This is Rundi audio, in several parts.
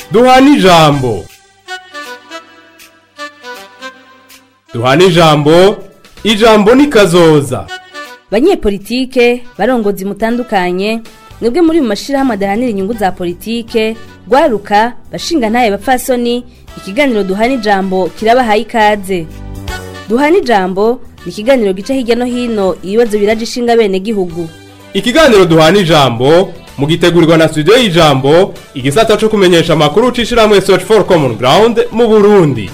duhana ijambo duhana ijambo ijambo ni kazoza banyepolitike barongozi mutandukanye mwebwe muri mu mashirahamwe adahanira inyungu za politike rwaruka bashinga ntaye bapfasoni ikiganiro duhana ijambo kirabahaye ikaze duhana ijambo ni ikiganiro gica hirya no hino ibibazo biraje ishinga bene gihugu ikiganiro duhana ijambo mugitegurirwa na studio y'ijambo igisata co kumenyesha amakuru ucishirahamwe search for common ground mu burundi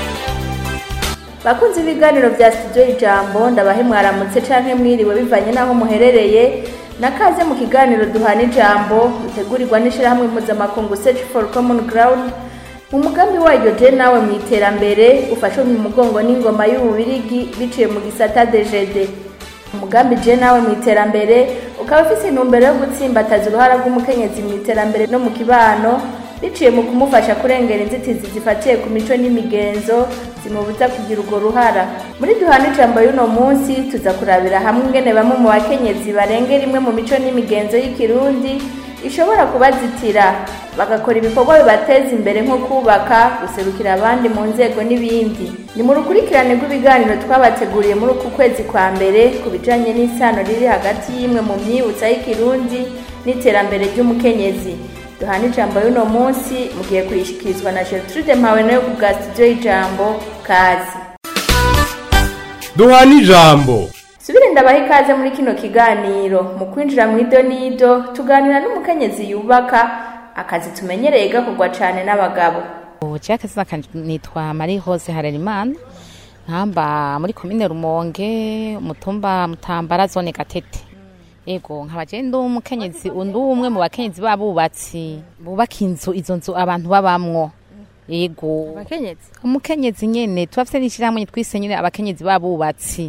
bakunze ibiganiro bya studio ijambo ndabahe mwaramutse canke mwiriwe bivanye n'aho muherereye nakaze mu kiganiro duhana ijambo bitegurirwa n'ishirahamwe mpuzamakungu search for common ground mu mugambi waryo je nawe mu iterambere ufashwe mu mugongo n'ingoma y'ububirigi biciye mu gisata dgd umugambi je nawe mu iterambere ukaba ufise intumbero yo gutsimbataza uruhara rw'umukenyezi mu iterambere no mu kibano biciye mu kumufasha kurengera inzitizi zifatiye ku mico n'imigenzo zimubuza kugira urwo ruhara muri duhana ijambo y'uno munsi tuza kurabira hamwe ingene bamwe mu bakenyezi barengera imwe mu mico n'imigenzo y'ikirundi ishobora kubazitira bagakora ibikorwa bibateza imbere nko kubaka guserukira abandi mu nzego n'ibindi ni mu rukurikirane rw'ibiganiro twabateguriye muri uku kwezi kwa mbere ku bijanye n'isano riri hagati y'imwe mu myibutsa y'ikirundi n'iterambere ry'umukenyezi duhana ijambo y'uno munsi mugiye kuyishikirizwa na gertrude mpawe nayo ku bwa studio y'ijambo kazi duhana ijambo subire ndabaha ikaze muri kino kiganiro mu kwinjira mu ido n'ido tuganira n'umukenyezi yubaka akazi tumenyereye gakorwa cane n'abagabo Jean Kazina kanje nitwa Marie Rose Harerimana nkamba muri komine Rumonge umutumba Mutambara zone Gatete Ego nkaba je ndi umukenyezi undi umwe mu bakenyezi babubatsi bubaka inzu izo nzu abantu babamwo Ego abakenyezi umukenyezi nyene turafise n'ishirahamwe twise nyene abakenyezi babubatsi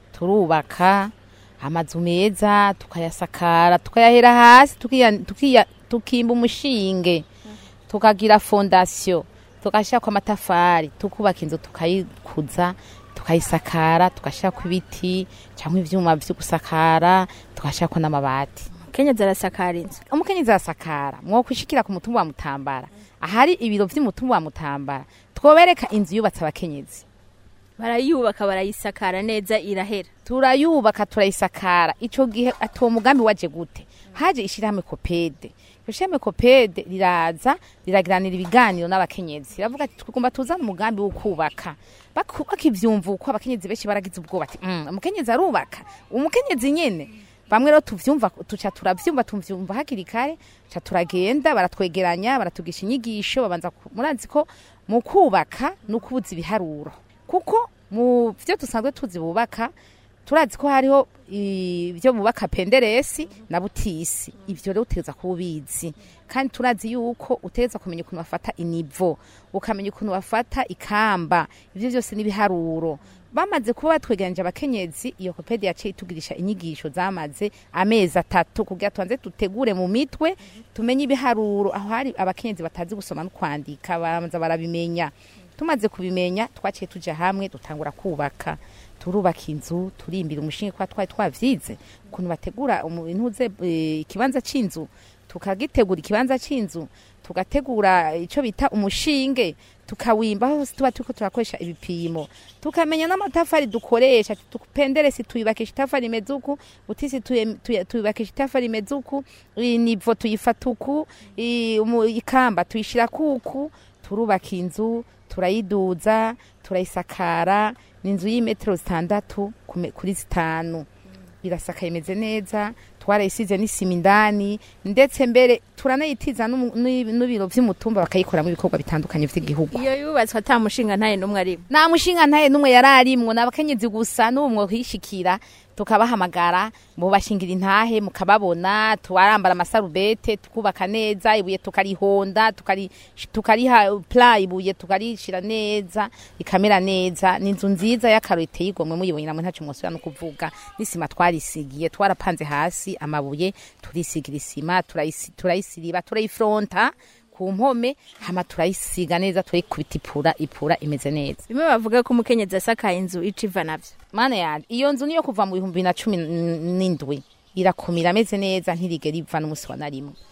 turubaka amazu meza tukayasakara tukayahera hasi tukiya- tukiya- tukimba umushinge tukagira fondasiyo tugashyirako amatafari tukubaka inzu tukayikuza tukayisakara tugashyirako ibiti cyangwa ivyuma vyo gusakara tugashyirako n'amabati umukenyezi arasakara inzu umukenyezi arasakara mwokwishikira ku mutumba wa mutambara ahari ibiro vy'umutumba wa mutambara twobereka inzu yubatse abakenyezi barayubaka barayisakara neza irahera turayubaka turayisakara ico gihe atuwo mugambi waje gute haje ishirahamwe kopede iryo shirahamwe kopede riraza riragiranira ibiganiro n'abakenyezi riravuga ati tugomba tuzana umugambi wo kubaka Baku- bakivyumva uko abakenyezi benshi baragize ubwoba ati "Mm, umukenyezi arubaka umukenyezi nyene bamwe rero tuvyumva tuca turavyumva tuvyumva hakiri kare tuca turagenda baratwegeranya baratugisha inyigisho babanza ku- murazi ko mu kubaka ni ukubuza ibiharuro kuko mu vyo dusanzwe tuzi bubaka turazi ko hariho ibyo bubaka penderesi na butisi ivyo rero utegeza kuba ubizi kandi turazi yuko utegeza kumenya ukuntu bafata inivo ukamenya ukuntu bafata ikamba ivyo vyose n'ibiharuro bamaze kuba batwegeranije abakenyezi iyo kopedi yaciye itugirisha inyigisho zamaze amezi atatu kugira tubanze dutegure mu mitwe tumenye ibiharuro aho hari abakenyezi batazi gusoma no kwandika babanza barabimenya tumaze kubimenya twaciye tuja hamwe dutangura kubaka turubaka inzu turimbira umushinga kwa twari twavyize ukuntu bategura umu- intuze eh, ikibanza c'inzu tukagitegura ikibanza c'inzu tugategura ico bita umushinge tukawimba hose tuba turiko turakoresha ibipimo tukamenya n'amatafari dukoresha penderesi tuyubakisha itafari imeze uku butisi tuye- tuye- tuyubakisha itafari imeze uku nivo tuyifata uku i- umu- ikamba tuyishira kuku turubaka inzu turayiduza turayisakara ni inzu y'imetero zitandatu kume- kuri zitanu irasakaye imeze neza twarayisize n'isima indani ndetse mbere turanayitiza n'umu- n'i- n'ibiro vy'umutumba bakayikoramo ibikorwa bitandukanye vy'igihugu iyo yubatswe ata mushinga ntaye n'umwe arimo nta mushinga ntaye n'umwe yari arimwo ni abakenyezi gusa n'ubu mwokishikira tukabahamagara mubashingira intahe mukababona tubarambara amasarubete tukubaka neza ibuye tukarihonda tukari- tukariha pla ibuye tukarishira neza rikamera neza ni inzu nziza y'akaro iteye igomwe muyibonye namwe ntaco mwosubira no kuvuga n'isima twarisigiye twarapanze hasi amabuye turisigira isima turayisi- turayisiriba turayifronta ku mpome hama turayisiga neza turayikubita ipura ipura imeze neza bimwe bavuga ko umukenyezi asakaye inzu ica iva navyo mana yanje iyo nzu niyo kuva mu bihumbi bibiri na cumi n'indwi irakomera ameze neza ntirigera iva n'umusi wa na rimwe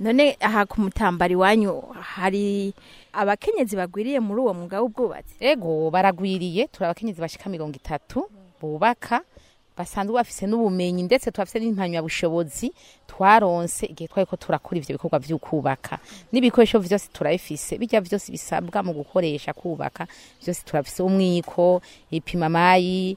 none aha ku mutambari wanyu hari abakenyezi bagwiriye muri uwo mwuga w'ubwubatsi ego baragwiriye turi abakenyezi bashika mirongo itatu bubaka basanzwe bafise n'ubumenyi ndetse turafise n'impamyabushobozi twaronse igihe twari ko turakora ivyo bikorwa vyo kubaka n'ibikoresho vyose turabifise bijya vyose bisabwa mu gukoresha kubaka vyose turafise umwiko ipimamayi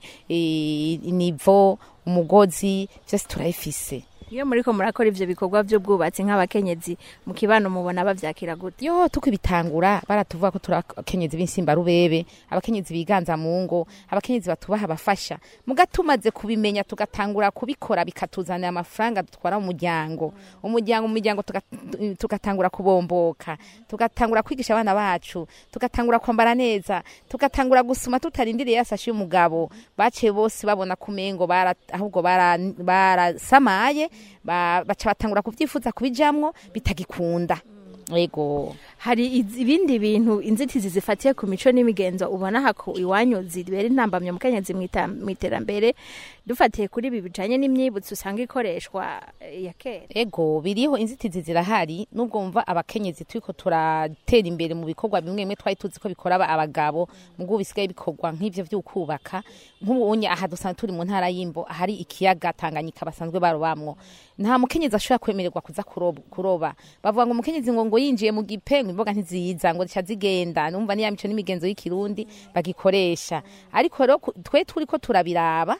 i- inivo umugozi vyose turabifise iyo muriko murakora ivyo bikorwa vy'ubwubatsi nk'abakenyezi mu kibano mubona bavyakira gute yo tukibitangura baratuvuga ko turi abakenyezi b'insimba rubebe abakenyezi biganza mu ngo abakenyezi batubaha abafasha muga tumaze kubimenya tugatangura kubikora bikatuzanira amafaranga dutwara mu muryango umuryango mu miryango tuga- tugatangura kubomboka tugatangura kwigisha abana bacu tugatangura kwambara neza tugatangura gusuma tutarindiriye yasashi y'umugabo baciye bose babona kumengo bara, ahubwo bara- barasamaye ba, baca batangura kuvyifuza kubijamwo bitagikunda ego hari iz- ibindi bintu inzitizi zifatiye ku mico n'imigenzo ubona hako iwanyu zibera intambamye mukenyezi mwita- mw'iterambere dufatiye kuri ibi bijanye n'imyibutso usanga ikoreshwa eh, ya kera ego biriho inzitizi zirahari nubwo mva abakenyezi turiko turatera imbere mu bikorwa bimwe bimwe twari tuzi ko bikora aba- abagabo mubwo bisigaye bikorwa nk'ivyo vyo kubaka nk'ubunye aha dusanzwe turi mu ntara y'imbo ahari ikiyaga tanganyika basanzwe barobamwo nta mukenyezi ashobora kwemererwa kuza kurob- kuroba bavuga ngo umukenyezi ngo ngo yinjiye mu gipe ngo imboga ntiziza ngo zica zigenda numva niya mico n'imigenzo y'ikirundi bagikoresha ariko rero ku- twe turiko turabiraba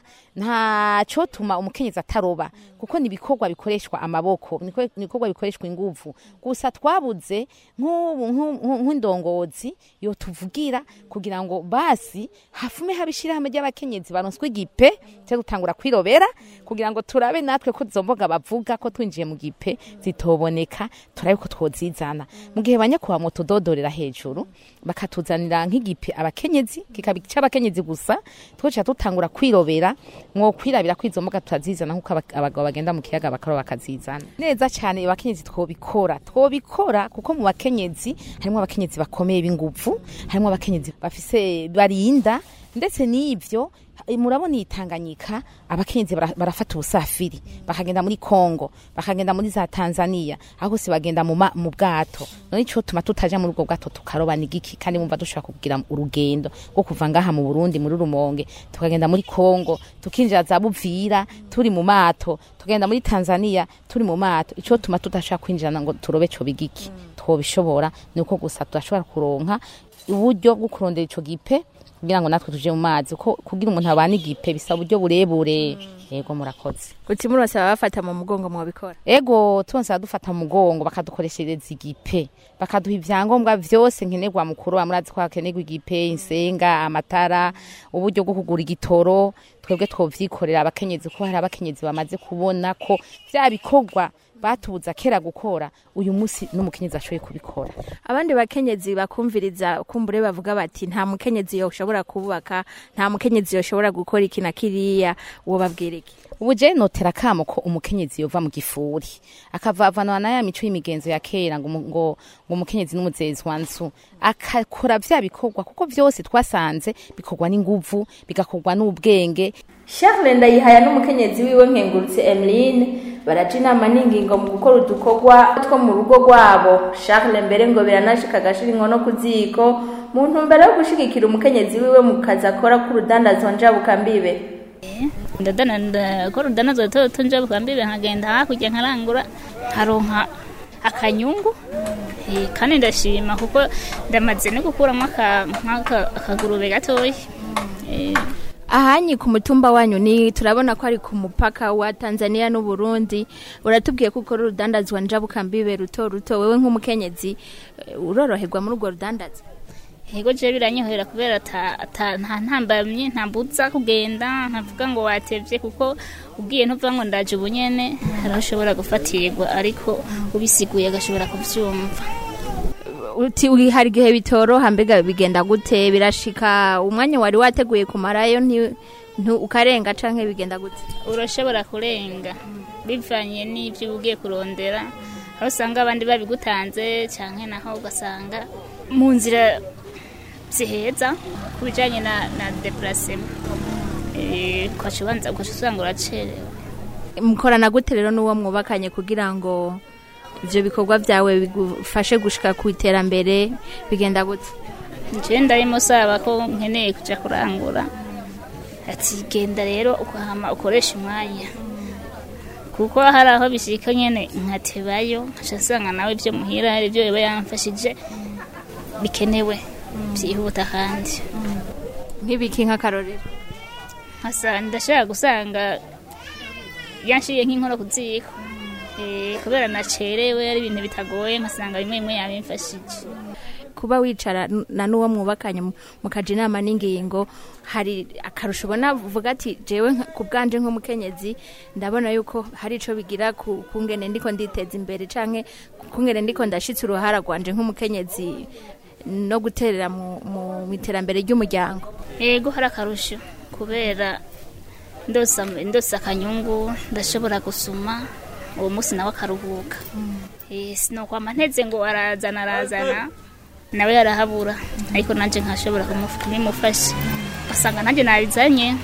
ntaco tuma umukenyezi ataroba kuko ni ibikorwa bikoreshwa amaboko niko- ni ibikorwa bikoreshwa inguvu gusa twabuze nk'ubu nk'u- nk'u- nk'indongozi yotuvugira kugira ngo basi hafume haba ishirahamwe ry'abakenyezi baronswe igipe cyo gutangura kwirobera kugira ngo turabe natwe ko izo mboga bavuga ko twinjiye mu gipe zitoboneka turabe ko twozizana mu gihe banyakuba moto dodorera hejuru bakatuzanira nk'igipe abakenyezi kikaba cy'abakenyezi gusa twoca dutangura kwirobera mwo kwirabira ko izo mboga tutazizana nk'uko aba- abagabo bagenda mu kiyaga bakaroba bakazizana neza cyane abakenyezi twobikora twobikora kuko mu bakenyezi harimo abakenyezi bakomeye b'inguvu harimo abakenyezi bafise barinda ndetse n'ivyo eh, murabona iyi tanganyika abakenyezi bara- barafata ubusafiri bakagenda muri kongo bakagenda muri za tanzania aho hose bagenda mu ma- mu bwato none ico tuma tutaja muri ubwo bwato tukaroba ni giki kandi mumva dushobora kugira urugendo rwo kuva ngaha mu burundi muri rumonge tukagenda muri kongo tukinjira za buvira turi mu mato tugenda muri tanzania turi mu mato ico tuma tudashobora kwinjirana ngo turobe co bigiki twobishobora ni uko gusa tudashobora kuronka uburyo bwo kurondera ico gipe kugira ngo natwe tuje mu mazi ko kugira umuntu abana igipe bisaba uburyo burebure yego murakoze uti murose babafata mu mugongo mwabikora ego turonse dufata mu mugongo bakadukoreshereza igipe bakaduha ivyangombwa vyose nkenerwa mu kuroba murazi ko hakenerwa igipe insenga amatara uburyo bwo kugura igitoro twebwe twovyikorera abakenyezi ko hari abakenyezi bamaze kubona ko vya bikorwa batubuza kera gukora uyu munsi n'umukenyezi ashoboye kubikora abandi bakenyezi bakumviriza kumbure bavuga bati nta mukenyezi yoshobora kubaka nta mukenyezi yoshobora gukora iki na kiriya uwo babwira iki ubu je notera kamo ko umukenyezi yova mu gifuri akavavanwa na ya mico y'imigenzo ya kera ngo umu- ngo ngo umukenyezi n'umuzezi wa nzu akakora vya bikorwa kuko vyose twasanze bikorwa n'inguvu bigakorwa n'ubwenge Charles Ndayihaya n'umukenyezi wiwe nkengurutse Emeline baraja inama n'ingingo mu gukora udukorwa two mu rugo rwabo Charles mbere ngo biranashika agashira inkono ku ziko mu ntumbero yo gushigikira umukenyezi wiwe mu kazi akora k'urudandazwa njabukambibe ndadana ndakora udanazwa duto duto nja bukambibe nkagenda hakurya nkarangura nkaronka akanyungu Eh, kandi ndashima kuko ndamaze no gukuramo aka- nk'aka- akagurube gatoya Eh, ahanyi ku mutumba wanyu ni turabona ko ari ku mupaka wa Tanzania n'u Burundi uratubwiye ko ukora urudandazwa njabukambibe ruto ruto wewe nk'umukenyezi eh, uroroherwa muri urwo rudandaza yego je biranyohera kubera ata- ata- nta ntambamye ntambuza kugenda ntavuga ngo watevye kuko ugiye ntuvuga ngo ndaje ubu nyene hariho ushobora gufatirwa ariko ubisiguye agashobora kuvyumva uti uri- hari igihe bitoroha mbega bigenda gute birashika umwanya wari wateguye kumarayo nti ntu- ukarenga canke bigenda gute urashobora kurenga bivanye n'ibyo uba ugiye kurondera aho usanga abandi babigutanze cyangwa naho ugasanga mu nzira ziheza ku bijyanye na na depurasema ukaca ubanza ugaca usanga uracerewe mukorana gute rero n'uwo mwubakanye kugira ngo ivyo bikorwa vyawe bigufashe gushika ku iterambere bigenda gute nje ndabimusaba ko nkeneye kuja kurangura ati genda rero ukahama ukoresha umwanya kuko hari aho bishika nyene nkatebayo nkaca nsanga nawe ibyo muhira hari ibyo biba yamfashije bikenewe byihuta kandi nk'ibiki nk'akarorero nkasa ndashaka gusanga yanshiye nk'inkono ku ziko Eh, kubera nacerewe ari ibintu bitagoye nkasanga bimwe bimwe yabimfashije kuba wicara n- na n'uwo mwubakanye mu- mukaja inama n'ingingo hari akarusho ubona uvuga ati jewe nka- ku bwanje nk'umukenyezi ndabona yuko hari ico bigira ku kungene ndiko nditeza imbere canke kungene ndiko ndashitse uruhara rwanje nk'umukenyezi no guterera mu mu iterambere ry'umuryango yego hari akarusho kubera ndosa ndosa akanyungu ndashobora gusuma uwo munsi nawe akaruhuka Eh, sinokwama nteze ngo arazana arazana nawe yarahabura ariko nanjye nkashobora kumuf- kubimufasha ugasanga nanjye nabizanye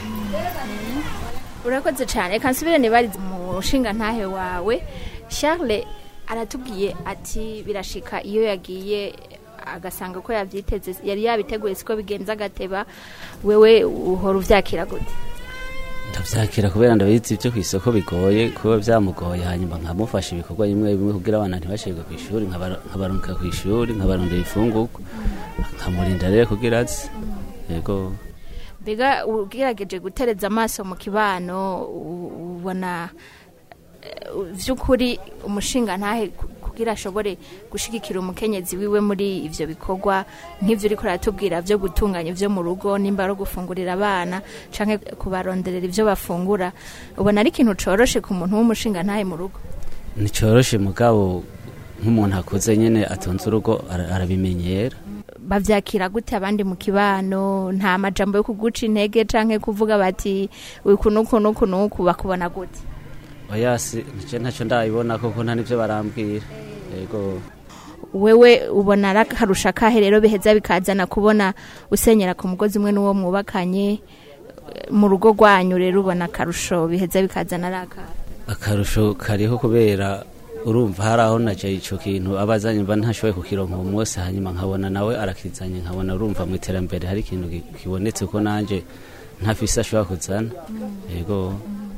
urakoze cyane reka nsubire nibarize mu nshinga ntahe wawe charles aratubwiye ati birashika iyo yagiye agasanga ko yabyiteze yari yabiteguye siko bigenza agateba wewe uhora uvyakira gute ndabyakira kubera ndabizi ibyo ku isoko bigoye kuba byamugoye hanyuma nkamufasha ibikorwa bimwe bimwe kugira abana ntibashirwe ku ishuri nkabara- nkabarungika ku ishuri nkabarondera ifungurwa nkamurinda rero kugira azi yego mbega ugerageje gutereza amaso mu kibano u- ubona eh, vy'ukuri umushinga ntahe ku- kugira ashobore gushigikira umukenyezi wiwe muri ivyo bikorwa nk'ivyo uriko uratubwira vyo gutunganya ivyo mu rugo nimba ari gufungurira abana canke kubaronderera ivyo bafungura ubona ari ikintu coroshe ku muntu w'umushinga ntahe mu rugo nticoroshe mugabo nk'umuntu akuze nyine atunze urugo ara- arabimenyera bavyakira gute abandi mu kibano nta majambo yo kuguca intege canke kuvuga bati uku nuku nuku nuku bakubona gute oya si nje ntacyo ndabibona koko nta n'ibyo barambwira yego wewe ubona ari akarusha kahe rero biheza bikazana kubona usenyera ku mugozi umwe n'uwo mwubakanye mu rugo rwanyu rero ubona akarusho biheza bikazana ari akahe akarusho kariho kubera urumva hari aho naje ico kintu abazanye mba ntashoboye kukironka uwo munsi hanyuma nkabona nawe arakizanye nkabona urumva mu iterambere hari ikintu ki- kibonetse ko nanje ntafise ashobora kuzana yego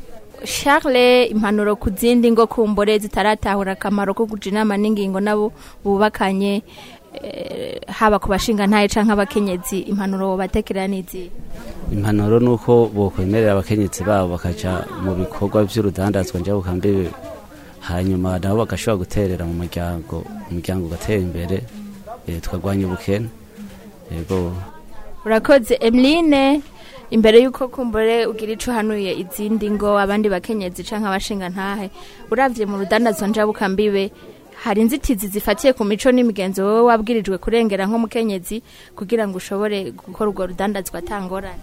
charles impanuro ku zindi ngo kumbure zitaratahura akamaro ko kuja inama n'ingingo nabo bubakanye eh, haba ku bashinga ntaye canke abakenyezi impanuro batekerera n'izihe impanuro ni uko bokwemerera abakenyezi babo bakaja mu bikorwa vy'urudandazwa njabukambibe hanyuma nabo bagashobora guterera mu muryango umuryango ugatera imbere eh, tukarwanya ubukene yego urakoze emeline imbere y'uko kumbure ugira ico hanuye izindi ngo abandi bakenyezi canke abashinga ntahe uravye mu rudandazwa njabukambibe hari inzitizi zifatiye ku mico n'imigenzo wowe wabwirijwe kurengera nk'umukenyezi kugira ngo ushobore gukora urwo rudandazwa atangorane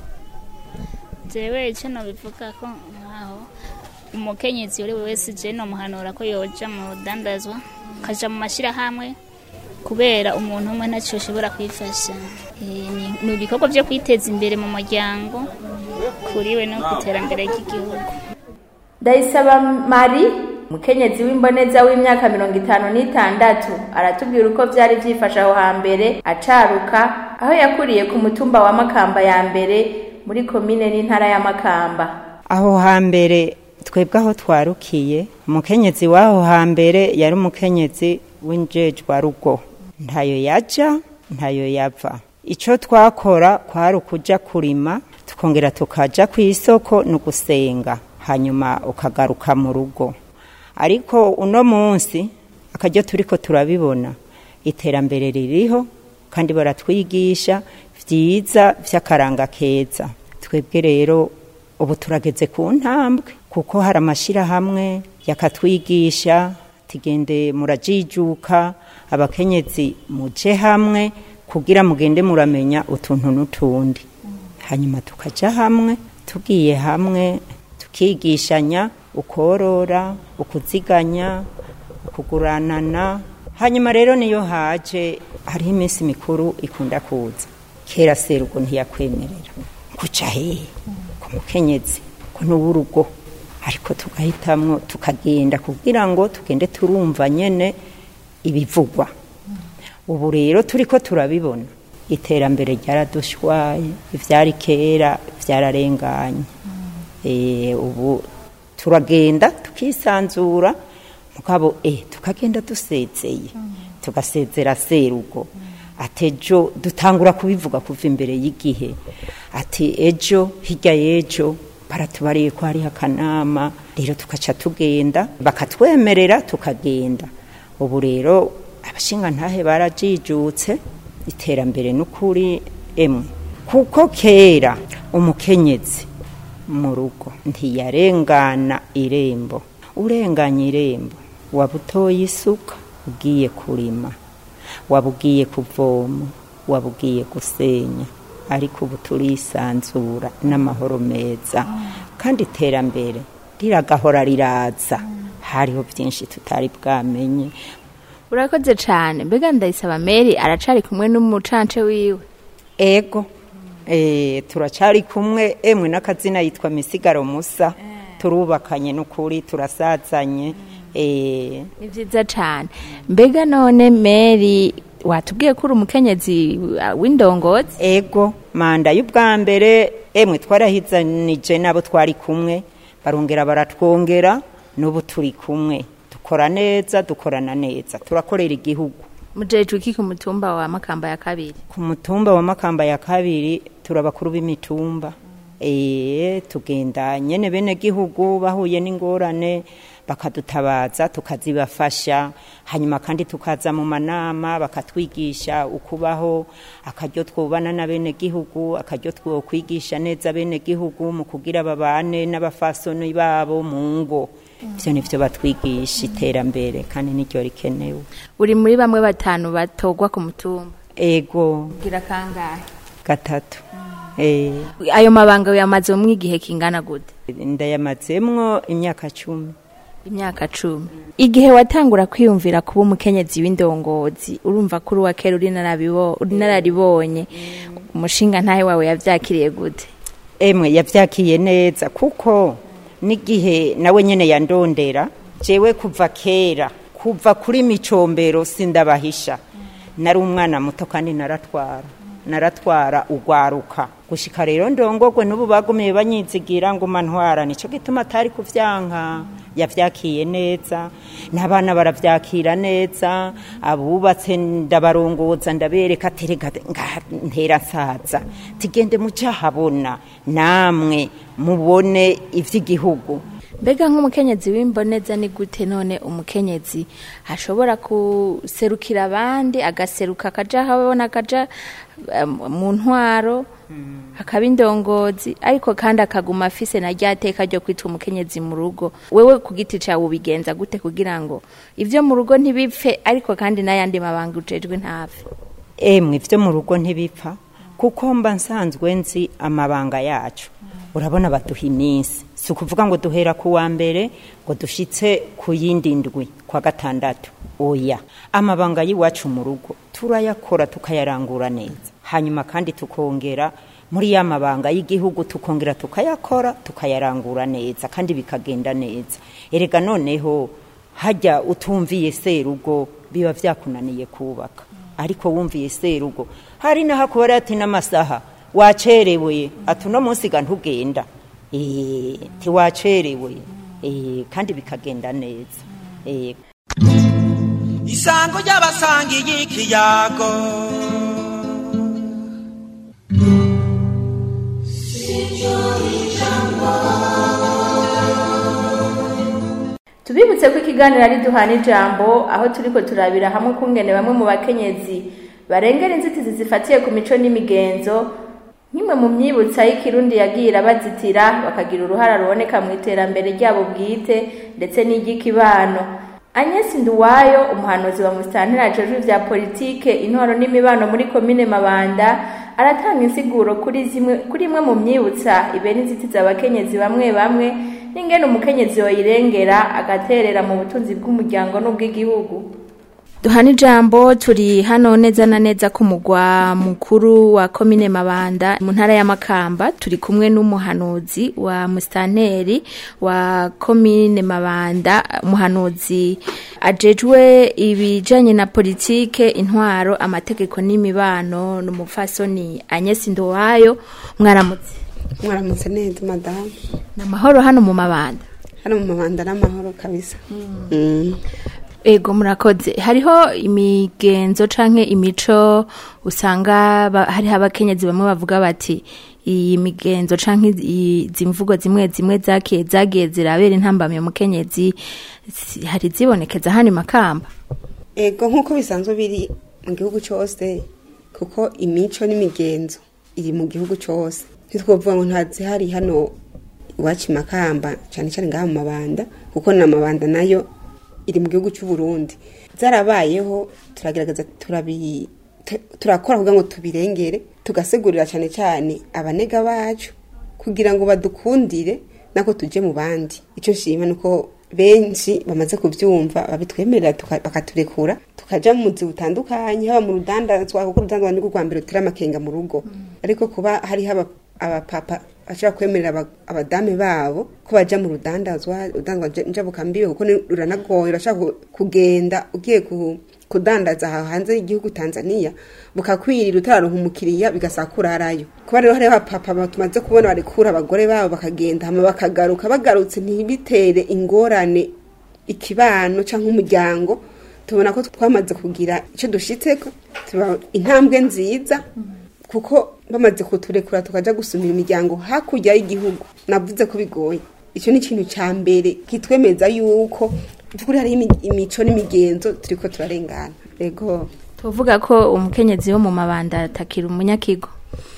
jewe icyo nabivuga ko nkaho umukenyezi uri wese je nomuhanura ko yoja mu rudandazwa akaja mu mashyirahamwe kubera umuntu umwe ntacyo ashobora kwifasha Eh, ni- ni ibikorwa byo kwiteza imbere mu muryango kuriwe no ku iterambere ry'igihugu ndayisaba mari umukenyezi w'imboneza w'imyaka mirongo itanu n'itandatu aratubwira uko byari byifashe aho hambere acaruka aho yakuriye ku mutumba wa makamba ya mbere muri komine n'intara ya makamba aho hambere twebwe aho twarukiye umukenyezi w'aho hambere yari umukenyezi w'injejwarugo ntayo yaja ntayo yava icyo twakora kwari ukuja kurima tukongera tukaja ku isoko no gusenga hanyuma ukagaruka mu rugo ariko uno munsi akaryo turiko turabibona iterambere ririho kandi baratwigisha vyiza vy'akaranga keza twebwe rero ubu turageze ku ntambwe kuko hari amashyirahamwe yakatwigisha tugende murajijuka abakenyezi muje hamwe kugira mugende muramenya utuntu n'utundi hanyuma tukaja hamwe tugiye hamwe tukigishanya ukorora ukuziganya ukuguranana hanyuma rero niyo haje hariho iminsi mikuru ikunda kuza kera serugo ntiyakwemerera kuca hehe ku mukenyezi ko n'uw'urugo ariko tugahitamwo tukagenda kugira ngo tugende turumva nyene ibivugwa ubu rero turi ko turabibona iterambere ryaradushwaye ibyari kera byararenganye Eh, ubu turagenda tukisanzura mugabo eh, tukagenda dusezeye tugasezera serugo ati ejo dutangura kubivuga kuva imbere y'igihe ati ejo hirya y'ejo baratubariye ko hariho akanama rero tugaca tugenda bakatwemerera tukagenda ubu rero abashingantahe barajijutse iterambere n'ukuri emwe kuko kera umukenyezi mu rugo ntiyarengana irembo urenganya irembo waba utoye isuka ugiye kurima waba ugiye kuvoma waba ugiye gusenya ariko ubu turisanzura n'amahoro meza kandi iterambere riragahora riraza hariho byinshi tutari bwamenye urakoze cyane mbega ndayisaba meri aracari kumwe n'umucance wiwe ego eh, turacari kumwe emwe n'akazina yitwa misigaro musa turubakanye n'ukuri turasazanye eh, ni byiza cyane mbega none meri watubwiye ko uri umukenyezi uh, w'indongozi ego manda y'ubwa mbere emwe twarahizanije n'abo twari kumwe barongera baratwongera n'ubu turi kumwe dukora neza dukorana neza turakorera igihugu mujejwe iki ku mutumba wa makamba ya kabiri ku mutumba wa makamba ya kabiri turabakuru b'imitumba eh tugenda nyene bene gihugu bahuye n'ingorane bakadutabaza tukazibafasha hanyuma kandi tukaza mu manama bakatwigisha ukubaho akaryo twubana na bene gihugu akaryo twokwigisha neza bene gihugu mu kugira babane n'abafasoni babo mu ngo ivyo nivyo batwigisha iterambere kandi niryo rikenewe uri muri bamwe batanu batogwa ku mutumba ego gira kangahe gatatu eh ayo mabanga yamaze mu igihe kingana gute ndayamazemwo imyaka cumi imyaka cumi igihe watangura kwiyumvira kuba umukenyezi w'indongozi urumva ko uri uwa kera uri narabibo- uri nararibonye umushinga ntahe wawe yavyakiriye gute emwe yavyakiye neza kuko n'igihe nawe nyene yandondera jewe kuva kera kuva kuri micombero sindabahisha nari umwana muto kandi naratwara naratwara ugwaruka gushika rero ndongogwe n'ubu bagumiye banyizigira ngo mantwara nico gituma atari kuvyanka yavyakiye neza n'abana baravyakira neza abubatse ndabarongoza ndabereka aterega ntera nsaza tigende mucahabona namwe mubone ivy'igihugu mbega nk'umukenyezi w'imboneza ni gute none umukenyezi ashobora guserukira abandi agaseruka akaja aho abona akaja um, mu ntwaro akaba indongozi ariko kandi akaguma afise na rya teka ryo kwitwa umukenyezi mu rugo wewe ku giti cawe ubigenza gute kugira ngo ivyo mu rugo ntibipfe ariko kandi n'ayandi mabanga ujejwe ntapfe emwe ivyo mu rugo ntibipfa kuko mba nsanzwe nzi amabanga yacu urabona baduha iminsi si ukuvuga ngo duhera ku wa mbere ngo dushitse ku yindi ndwi kwa gatandatu oya amabanga y'iwacu mu rugo turayakora tukayarangura neza hanyuma kandi tukongera muri ya mabanga y'igihugu tukongera tukayakora tukayarangura neza kandi bikagenda neza erega noneho hajya utumviye serugo biba vyakunaniye kubaka ariko wumviye serugo hari n'ahakubara ati n'amasaha wacerewe ati uno munsi ga ntugenda Eh, tiwacerewe Eh, kandi bikagenda neza Eh, isango ry'abasangiye ikiyago tubibutse ko ikiganiro ari duhana ijambo aho turiko turabira hamwe kungene bamwe mu bakenyezi barengera inzitizi zifatiye ku mico n'imigenzo nk'imwe mu myibutsa y'ikirundi yagiye irabazitira bakagira uruhara ruboneka mu iterambere ryabo bwite ndetse n'iry'ikibano Agnes Nduwayo umuhanuzi wa musitantera ajejwe ivya politike intwaro n'imibano muri komine Mabanda aratanga insiguro kuri zimwe kuri imwe mu myibutsa ibera inzitizi abakenyezi bamwe bamwe n'ingene umukenyezi yoyirengera agaterera mu butunzi bw'umuryango n'ubw'igihugu duhana ijambo turi hano neza na neza ku mugwa mukuru wa komine mabanda mu ntara ya makamba turi kumwe n'umuhanuzi wa musitanteri wa komine mabanda umuhanuzi ajejwe ibijanye na politike intwaro amategeko n'imibano n'umupfasoni anyesi ndowayo mwaramutse mwaramutse neza madamu ni amahoro hano mu mabanda hano mu mabanda n'amahoro kabisa Mm. ego murakoze hariho imigenzo canke imico usanga ba- hariho abakenyezi bamwe bavuga bati iyi migenzo canke i- izi mvugo zimwe zimwe zakiye zagiye zirabera intambamye umukenyezi si- hari zibonekeza hano i makamba ego nk'uko bisanzwe biri mu gihugu cyose kuko imico n'imigenzo iri mu gihugu cyose ntitwovuga ngo ntazihari hano iwacu i makamba cyane cyane ngaha mu mabanda kuko na mabanda nayo iri mu gihugu cy'u Burundi zarabayeho turagerageza turabi tu- turakora kugira ngo tubirengere tugasigurira cyane cyane abanega bacu kugira ngo badukundire nako tuje mu bandi icyo nshima ni uko benshi bamaze kubyumva babitwemerera tuka- bakaturekura tukaja mu buzi butandukanye haba mu rudandazwa kuko urudandazwa ni rwo rwa mbere rutera amakenga mu rugo ariko kuba hariho aba- abapapa bashobora kwemerera aba- abadame babo ko baja mu rudandazwa urudandazwa njabukambibe kuko ni- ruranagoye urashaka ku- kugenda ugiye ku kudandaza aha hanze y'igihugu Tanzania bukakwirira utararonka umukiriya bigasaba kurarayo kuba rero hariho abapapa tumaze kubona barekura abagore babo bakagenda hama bakagaruka bagarutse ntibitere ingorane ikibano cyangwa umuryango tubona ko twamaze kugira icyo dushitseko tuba intambwe nziza kuko bamaze kuturekura tukaja gusumira imiryango hakurya y'igihugu navuze ko bigoye icyo ni ikintu cya mbere kitwemeza yuko by'ukuri hariho imi- imico n'imigenzo turiko turarengana ego tuvuga ko umukenyezi wo mu mabanda atakira umunyakigo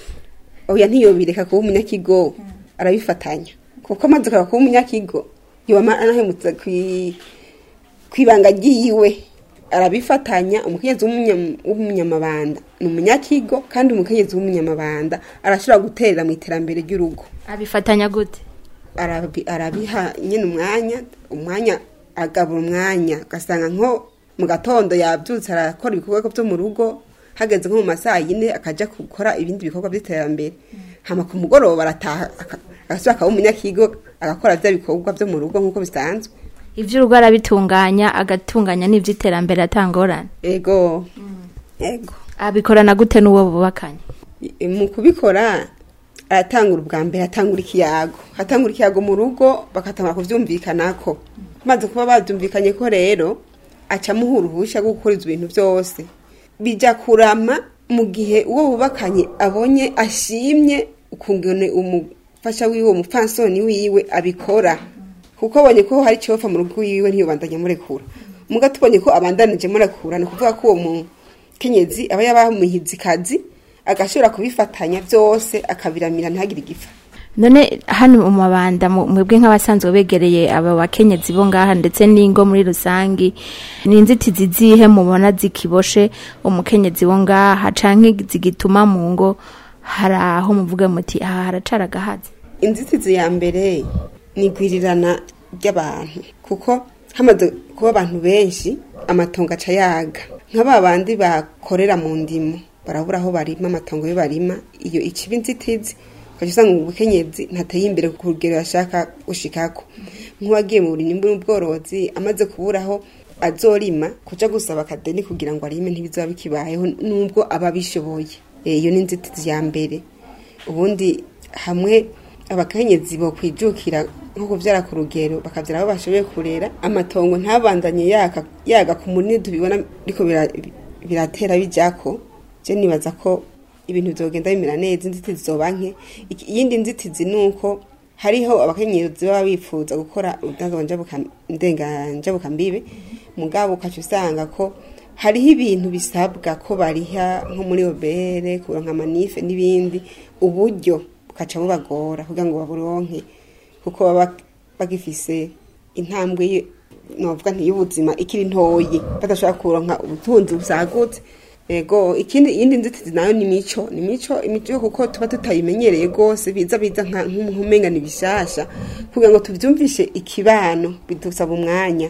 oya ntiyobireka kuba umunyakigo arabifatanya kuko amaze kureba kuba umunyakigo yoba anahemutse kwi- kwibanga ryiwe arabifatanya umukenyezi w'umunya- w'umunyamabanda ni umunyakigo kandi umukenyezi w'umunyamabanda arashobora guterera mu iterambere ry'urugo abifatanya gute arabi- arabiha nyine umwanya umwanya agabura umwanya ugasanga nko mu gatondo yabyutse arakora ibikorwa byo mu rugo hageze nko mu masaha yine akajya gukora ibindi bikorwa by'iterambere hama ku mugoroba arataha aka- agasubira akaba umunyakigo agakora bya bikorwa byo mu rugo nk'uko bisanzwe ivy'urugo arabitunganya agatunganya n'ivy'iterambere atangorane ego ego abikorana gute n'uwo bubakanye I- mu kubikora aratangura ubwa mbere atangura ikiyago atangura ikiyago mu rugo bakatangura kuvyumvikanako maze kuba bavyumvikanye ko rero aca amuha uruhusha rwo gukora ivyo bintu vyose bija kurama mu gihe uwo bubakanye abonye ashimye ukungene umufasha wiwe umupfansoni wiwe abikora kuko abonye ko hari icyofa mu rugo wiwe ntiyobandanya murekura muga tubonye ko abandanije murekura ni ukuvuga ko uwo mukenyezi aba yabamuhize ikazi agashobora kubifatanya byose akabiramira ntihagire igifa none hano mu mabanda mu- mwebwe nk'abasanzwe begereye aba bakenyezi bo ngaha ndetse n'ingo muri rusangi ni inzitizi zihe mubona zikiboshe umukenyezi wo ngaha canke zigituma mu ngo hari aho muvuga muti aha haracara agahazi inzitizi ya mbere ni igwirirana ry'abantu kuko hamaze kuba abantu benshi amatongo aca yaga nka ba bandi bakorera mu ndimo barabura aho barima amatongo yo barima iyo ikiba inzitizi ukajya usanga ubukenyezi ntateye imbere ku rugero yashaka gushikako nk'uwagiye mu burimyi n'ubworozi amaze kuburaho azorima kuja gusaba akadeni kugira ngo arime ntibizaba bikibayeho nubwo aba abishoboye Eh, iyo ni inzitizi ya mbere ubundi hamwe abakenyezi bo kwijukira nko kuvyara ku rugero bakavyara abo bashoboye kurera amatongo ntabandanye yaka yaga ku munini tubibona ariko biratera bijako je nibaza ko ibintu vyogenda bimera neza inzitizi zoba nke Iki- iyindi nzitizi nuko hariho abakenyezi baba bifuza gukora urudandazo njabuka- ndenga njabukambibe mugabo ukaca usanga ko hariho ibintu bisabwa ko bariha nko muri obere kuronka amanife n'ibindi uburyo bukaca bubagora kugira ngo baburonke kuko baba bagifise intambwe ye- novuga nti y'ubuzima ikiri ntoyi badashobora kuronka ubutunzi busagutse ego ikindi iyindi nzitizi nayo ni mico ni mico imico kuko tuba tutayimenyereye gose biza biza nka nk'umenga ni bishasha kugira ngo tuvyumvishe ikibano bidusaba umwanya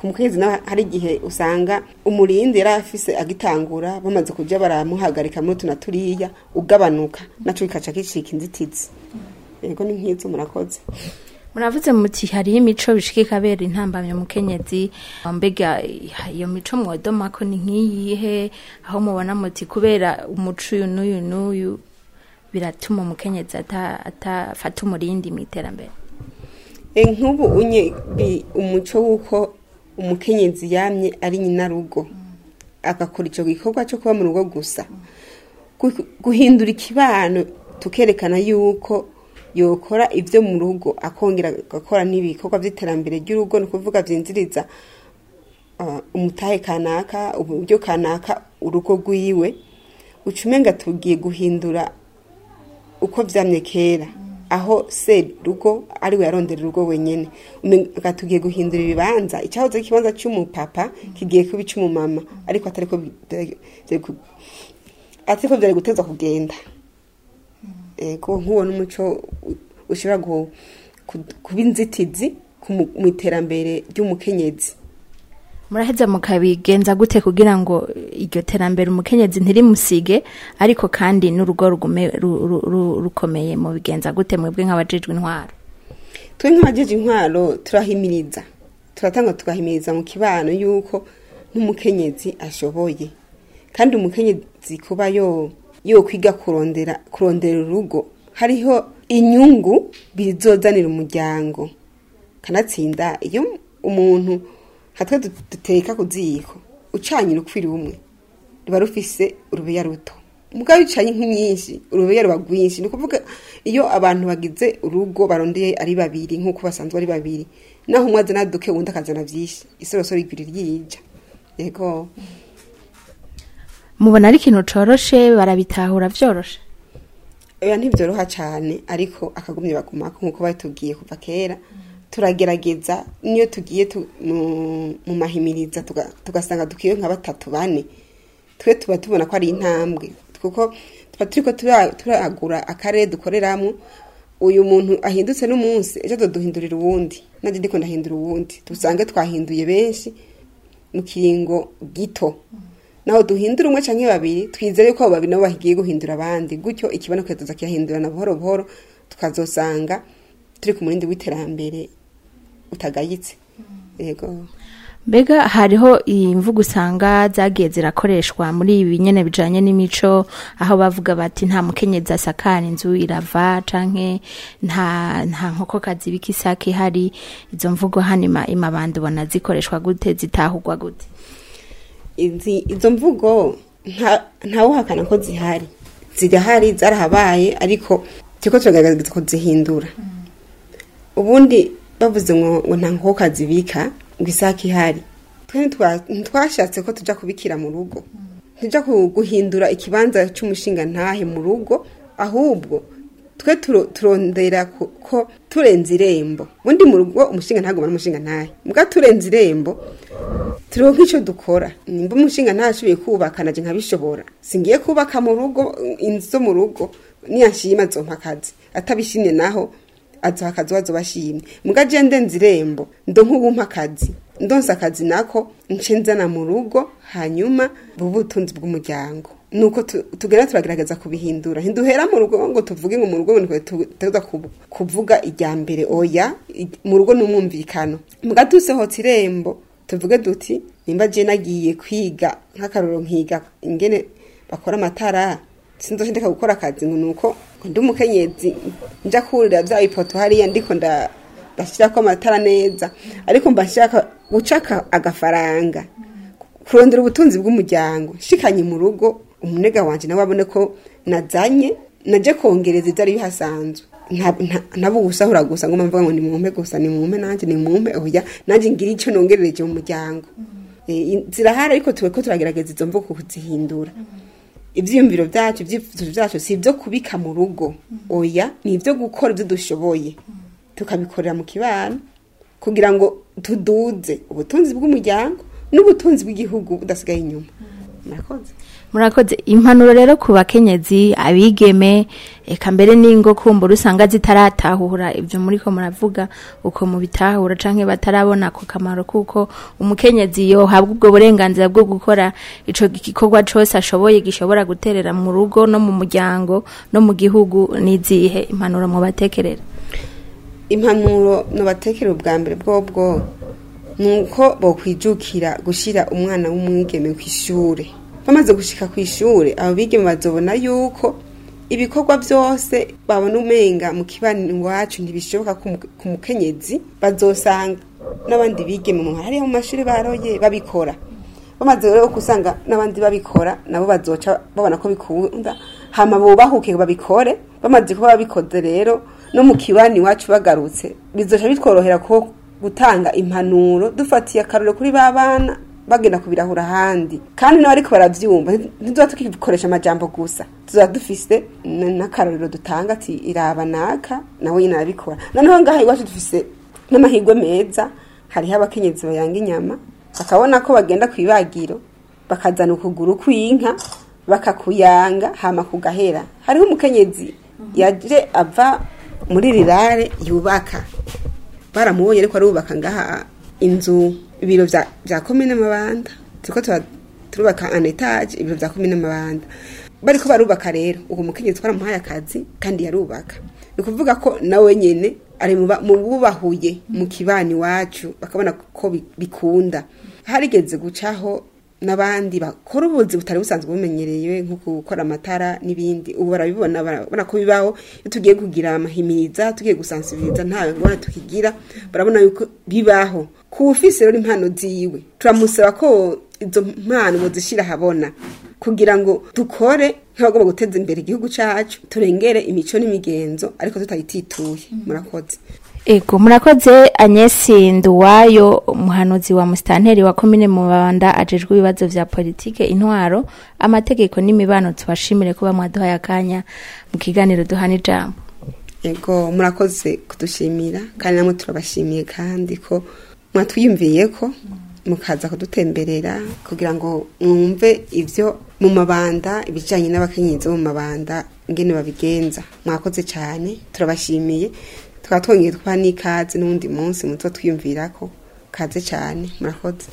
ku mukenyezi nawe hari igihe usanga umurindi yari afise agitangura bamaze kuja baramuhagarika muri utu na turiya ugabanuka naco bikaca gicika inzitizi yego ni nk'izo murakoze muravuze muti hariho imico bishika ikabera intambamyo mukenyezi mbega iyo mico mwodomako ni nk'iyihe aho mubona muti kubera umuco uyu n'uyu n'uyu biratuma umukenyezi ata- atafata umurindi mu iterambere E, nk'ubu unye bi- umuco w'uko umukenyezi yamye ari nyina rugo agakora icyo gikorwa cyo kuba mu rugo gusa Gu- guhindura ikibano tukerekana yuko yokora ibyo mu rugo akongera agakora n'ibikorwa by'iterambere ry'urugo ni ukuvuga byinziriza uh, umutahe kanaka uburyo kanaka urugo rwiwe ucumenga tugiye guhindura uko vyamye kera aho se rugo ari we yarondera urugo wenyene umenga tugiye guhindura ibibanza icyahoze ari ikibanza cy'umupapa kigiye kuba ic'umumama ariko atariko bi- vyari ku- atariko vyari guteza kugenda ego nk'uwo n'umuco u- ushobora gu- ku- kuba inzitizi ku mu mu iterambere ry'umukenyezi muraheza mukabigenza gute kugira ngo iryo terambere umukenyezi ntirimusige ariko kandi n'urugo rugume ru- ru- ru- rukomeye mubigenza gute mwebwe nk'abajejwe intwaro twe nk'abajeje intwaro turahimiriza turatanga tugahimiriza mu kibano yuko n'umukenyezi ashoboye kandi umukenyezi kuba yo yo kwiga kurondera kurondera urugo hariho inyungu bizozanira umuryango kanatsinda iyo umuntu hatwe du- duteka ku ziko ucanye urukwiri rumwe ruba rufise urubeya ruto mugabo bicanye inkwi nyinshi urubeya ruba rwinshi ni ukuvuga iyo abantu bagize urugo barondeye ari babiri nk'uko basanzwe ari babiri naho umwe azana duke uwundi akazana vyinshi isorosoro igwiri ryija yego mubona ari ikintu coroshe barabitahura vyoroshe oya ntibyoroha cyane ariko akagumye bagumako nk'uko batubwiye kuva kera turagerageza niyo tugiye tu- mu- mu mahimiriza tuga- tugasanga dukiwe nka batatu bane twe tuba tubona ko ari intambwe kuko tuba turiko tura- turagura akarere dukoreramo uyu muntu ahindutse n'umunsi ejo tuduhindurira uwundi nanjye ndiko ndahindura uwundi dusange twahinduye benshi mu kiringo gito naho duhindura umwe canke babiri twizere ko abo babiri nabo bagiye guhindura abandi gutyo ikiboneka tuza kiyahindurana buhoro buhoro tukazosanga turi ku murindi w'iterambere utagayitse yego mbega hariho imvugo usanga zagiye zirakoreshwa muri ibi nyene bijanye n'imico aho bavuga bati nta mukenyezi asakara inzu irava canke nta nta nkokokazi ibika isake ihari izo mvugo hano ima- imabanda ubona zikoreshwa gute zitahurwa gute izi izo mvugo nta ntawuhakana ko zihari zirahari zarahabaye ariko turiko turagaragaza ko zihindura ubundi bavuze ngo ngo nta nkoko zibika ngo isake ihari twe ntitwa- ntitwashatse ko tuja kubikira mu rugo ntijya guhindura ikibanza cy'umushinga ntahe mu rugo ahubwo twe turo- turondera ko- ko turenze irembo ubundi mu rugo umushinga ntagomba n'umushinga ntahe mbwa turenze irembo turiho nk'icyo dukora nimba umushinga ntashoboye kubaka naje nkabishobora singiye kubaka mu rugo inzu zo mu rugo niyashima azompa akazi atabishimye naho azoha akazi wazo bashimye mbwa je ndenze irembo ndo nk'ubumpa akazi ndonse akazi nako nce nzana mu rugo hanyuma buba ubutunzi bw'umuryango nuko tu- tugenda turagerageza kubihindura ntiduhera mu rugo ngo tuvuge ngo mu rugo ngo tuza kuvuga ijya mbere oya i- mu rugo ni umwumvikano mbwa dusohotse irembo tuvuge duti nimba je nagiye kwiga nk'akaroro nkiga ingene bakora amatara sinzoje ndeka gukora akazi ngo nuko ngo ndi umukenyezi nja kurira vya ipoto hariya ndiko nda ndashirako amatara neza ariko mba nshaka guca aka- agafaranga kurondera ubutunzi bw'umuryango shikanye mu rugo umunega wanje nawe abone ko nazanye naje kongereza ivyari bihasanzwe nta- nta- ntabugusahura gusa ngo mvuga ngo ni mumpe gusa ni mumpe nanje ni mumpe oya nanje ngira ico nongerereje mu muryango Eh, i- zirahari ariko tuwe ko turagerageza izo mvugo kuzihindura ivyiyumviro vyacu ivyifuzo vyacu si ivyo kubika mu rugo oya ni ivyo gukora ivyo dushoboye tukabikorera mu kibano kugira ngo tuduze ubutunzi bw'umuryango n'ubutunzi bw'igihugu budasigaye inyuma murakoze murakoze impanuro rero ku bakenyezi abigeme eka mbere n'ingo kumbura usanga zitaratahura ibyo muri ko muravuga uko mubitahura canke batarabona ako kamaro kuko umukenyezi yohabwa ubwo burenganzira bwo gukora ico gikorwa cose ashoboye gishobora guterera mu rugo no mu muryango no mu gihugu n'izihe impanuro mu batekerera impanuro nubatekera ubwa mbere bwobwo nuko bokwijukira gushira umwana w'umwigeme ku ishure bamaze gushika ku ishure abo bigeme bazobona yuko ibikorwa byose babona umenga mu kibani iwacu ntibishoboka ku mu- ku mukenyezi bazosanga n'abandi bigeme mu hariya mu mashuri baroye babikora bamaze rero kusanga n'abandi babikora nabo bazoca babona ko bikunda hama bubahuke babikore bamaze kuba babikoze rero no mu kibani iwacu bagarutse bizoca bitworohera ko gutanga impanuro dufatiye akarore kuri ba bana bagenda kubirahura ahandi kandi nawe ariko baravyumva ntizoba tukikoresha amajambo gusa tuzoba dufise n- n'akarorero dutanga ati iraba naka nawe nyine arabikora noneho ngaha iwacu dufise n'amahirwe meza hariho abakenyezi bayanga inyama bakabona ko bagenda ku ibagiro bakazana ukuguru kw'inka bakakuyanga hama kugahera hariho umukenyezi yaje ava muri rirare yubaka baramubonye ariko arubaka ngaha inzu ibiro vya vya komine mabanda turiko tura- turubaka an etage ibiro vya komine mabanda bariko barubaka rero uwo mukenyezi twaramuhaye akazi kandi yarubaka ni ukuvuga ko nawe nyene ari mu ba- mu bubahuye mu kibani wacu bakabona ko bi- bikunda harigeze gucaho n'abandi bakora ubuzi butari busanzwe bumenyerewe nko gukora amatara n'ibindi ubu barabibona barabona ko bibaho iyo tugiye kugira amahimiriza tugiye gusansibiriza nta ngorane tukigira barabona yuko bibaho ku ufise rero impano ziwe turamusaba ko izo mpano muzishyira ahabona kugira ngo dukore nk'abagomba guteza imbere igihugu cyacu turengere imico n'imigenzo ariko tutayitituye murakoze Ego murakoze Agnes Nduwayo umuhanuzi wa mustanteri wa komine Mubanda ajejwe ibibazo vya politike intwaro amategeko n'imibano tubashimire kuba mwaduhaye akanya mu kiganiro duhana ijambo Ego murakoze kudushimira kandi namwe turabashimiye kandi ko mwatwiyumviye ko mukaza kudutemberera kugira ngo mwumve ivyo mu mabanda ibijanye n'abakenyezi bo mu mabanda ingene babigenza mwakoze cyane turabashimiye tukaba twongeye twa n'ikaze n'uwundi munsi muzo twiyumvirako kaze cyane murakoze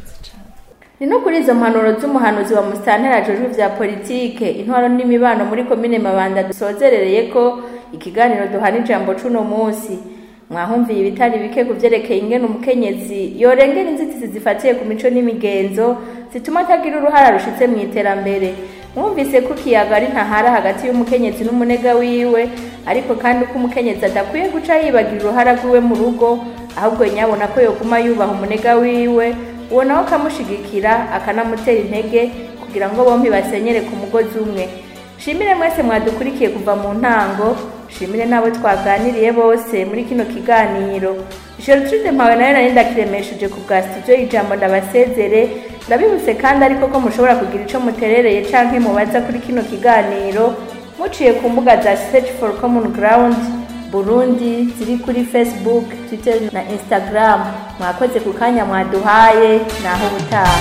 ni no kuri izo mpanuro z'umuhanuzi wa musitanteri ajejwe vya politike intwaro n'imibano muri komine mabanda dusozerereye ko ikiganiro duhana ijambo c'uno munsi mwahumviye ibitari bike ku vyerekeye ingene umukenyezi yorengera inzitizi zifatiye ku mico n'imigenzo zituma atagira uruhara rushitse mu iterambere mwumvise ko ikiyaga ari ntahara hagati y'umukenyezi n'umunega wiwe ariko kandi ko umukenyezi adakwiye guca yibagira uruhara rwiwe mu rugo ahubwo nyabona ko yoguma yubaha umunega wiwe uwo nawe akamushigikira akanamutera intege kugira ngo bombi basenyere ku mugozi umwe shimire mwese mwadukurikiye kuva mu ntango shimire n'abo twaganiriye bose muri kino kiganiro Gertrude mpawe nayo nari ndakiremesheje ku bwa studio y'ijambo ndabasezere ndabibutse kandi ariko ko mushobora kugira ico muterereye canke mubaza kuri kino kiganiro muciye ku mbuga za search for common ground burundi ziri kuri facebook twitter na instagram mwakoze ku kanya mwaduhaye naho ubutaha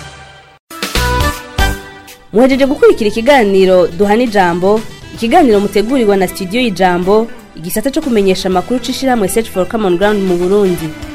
muhejeje gukurikira ikiganiro duhana ijambo ikiganiro mutegurirwa na studio y'ijambo igisata cyo kumenyesha amakuru c'ishirahamwe search for common ground mu burundi